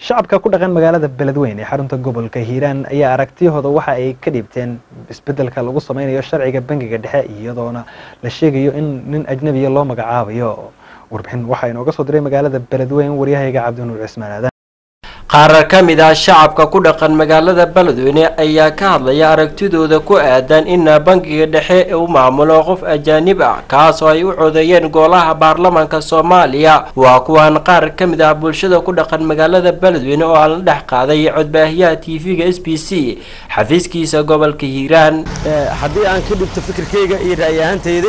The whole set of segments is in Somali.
shacabka ku dhaqan magaalada beledweyne ee xarunta gobolka hiiraan ayaa aragtiyahooda waxa ay ka dhiibteen isbedelka lagu sameynayo sharciga bangiga dhexe iyadoona la sheegayo in nin ajnabiya loo magacaabayo warbixin waxaa inooga soo diray magaalada beledweyne waryahayga cabdinuur cismaan aadan qaar ka mid ah shacabka ku dhaqan magaalada beledweyne ayaa ka hadlaya aragtidooda ku aadan in bangiga dhexe uu maamulo qof ajaanib ah kaas oo ay u codeeyeen golaha baarlamaanka soomaaliya waa kuwan qaar ka mid ah bulshada ku dhaqan magaalada beledweyne oo aan la dhex qaaday codbaahiyaha t v-ga s b c xafiiskiisa gobolka hiiraan haddii aan ka dhigto fikirkayga iyo ra'yi ahaantayda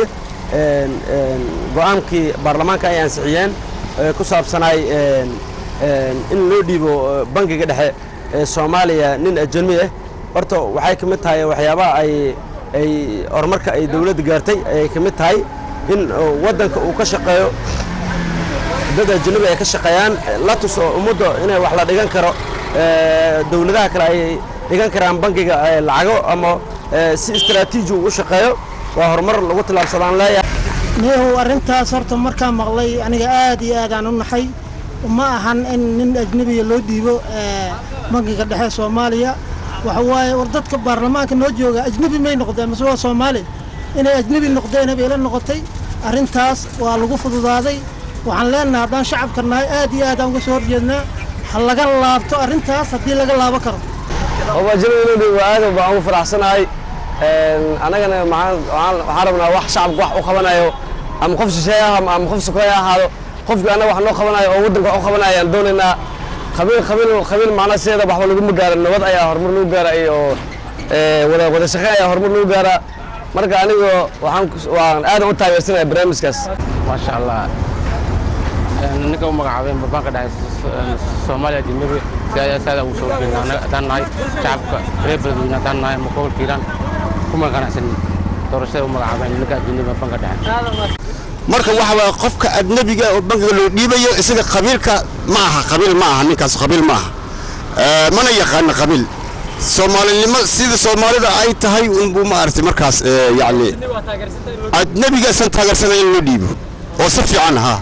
go-aankii baarlamaanka ay ansixiyeen ku saabsanaay in loo dhiibo bangiga dhexe ee soomaaliya nin ajami ah horta waxay ka mid tahay waxyaabaha ay ay horumarka ay dawladda gaartay ayay ka mid tahay in waddanka uu ka shaqeeyo dad ajanabi ay ka shaqeeyaan la tuso ummadda inay wax la dhigan karo dawladaha kale ay dhigan karaan bangiga lacago ama si istaraatiiji u shaqeeyo waa horumar lagu tilaabsadaan leeyahay niyahow arrintaas horta markaan maqlay aniga aad iyo aad aan u naxay ma ahan in nin ajnebiya loo dhiibo bangiga dhexe soomaaliya waxa waaye war dadka baarlamaanka noo jooga ajnebi may noqdeen mase waa soomaali inay ajnebi noqdeen bay ila noqotay arrintaas waa lagu fududaaday waxaan leenahay haddaan shacabka nahay aad iyo aad aan uga soo horjeednaa ha laga laabto arrintaas haddii laga laabo karo oo ajnebi loo dhiibo aad baan ugu faraxsanahay annagana waxaan rabnaa wax shacabka wax u qabanayo ama qof shisheeye ah ama qof sukeeye ahaado qofkii annaga wax noo qabanayo oo waddanka wax u qabanayo ayaan doonaynaa qabiil qabiil qabiil macnaa sideeda waxba laguma gaaro nabad ayaa horumar lagu gaara iyo wada wada shaqeyn ayaa horumar lagu gaaraa marka aniga waxaan waan aadan u taageersanaya barnaamijkaas maasha allah ninka u magacaabeen banka dhexe soomaaliya ajnabi saada ugu soo jeedna annaga haddaan nahay shacabka reer beledweyne haddaan nahay ama gobolka hiiraan kuma ganacsanin doorashada u magacaabeen ninka ajnabiga banka dhexe marka waxa waye qofka ajnabiga oo bankiga loo dhiibayo isaga qabiilka ma aha qabiil ma aha ninkaas qabiil ma aha mana yaqaana qabiil soomaalinimo sida soomaalida ay tahay unbuu maaragtay markaas yacni ajnabiga isan taageersanay in loo dhiibo oo si fiican ahaa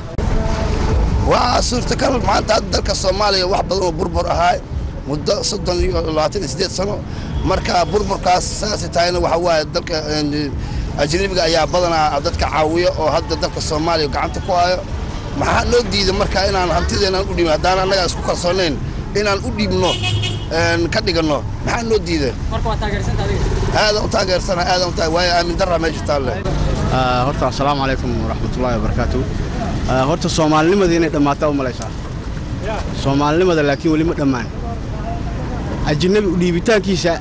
waa suurtagal maanta hadda dalka soomaaliya wax badan oo burbur ahaa muddo soddon iyo labaatan iyo siddeed sano marka burburkaas saasay tahayna waxa waaye dalka ajnabiga ayaa badanaa dadka caawiya oo hadda dalka soomaaliya gacanta ku hayo maxaa loo diiday marka inaan hantideenaan u dhiibno haddaan annaga isku kalsoonayn inaan u dhiibno ka dhiganno maxaa loo diiday aadan u taageersana aadan u waayo aamin darra meesha taalle horta assalaamu calaykum waraxmatullaahi wabarakaatu horta soomaalinimada inay dhammaataa u malaysaa soomaalinimada laakiin weli ma dhammaan ajnabi u dhiibitaankiisa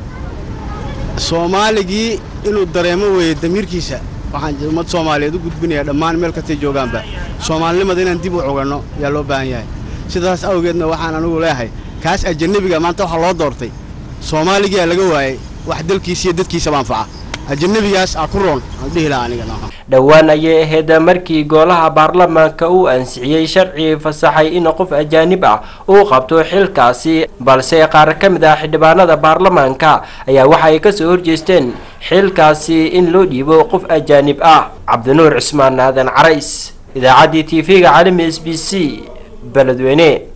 soomaaligii inuu dareemo weeye damiirkiisa waxaan ummad soomaaliyeed u gudbinayaa dhammaan meel kastay joogaanba soomaalinimada inaan dib u coganno yaa loo baahan yahay sidaas awgeedna waxaan anugu leeyahay kaas ajanabiga maanta waxaa loo doortay soomaaligiyaa laga waayey wax dalkiisa iyo dadkiisaba anfaca ajanabigaas aa ku roon aan dhihi lahaa aniga dhowaan ayay ahayd markii golaha baarlamaanka uu ansixiyey sharci fasaxay in qof ajaanib ah uu qabto xilkaasi balse qaar ka mid ah xildhibaanada baarlamaanka ayaa waxa ay kasoo horjeesteen xilkaasi in loo dhiibo qof ajaanib ah cabdinuur cismaan aadan carays idaacaddii t v-ga caalami s b c beledweyne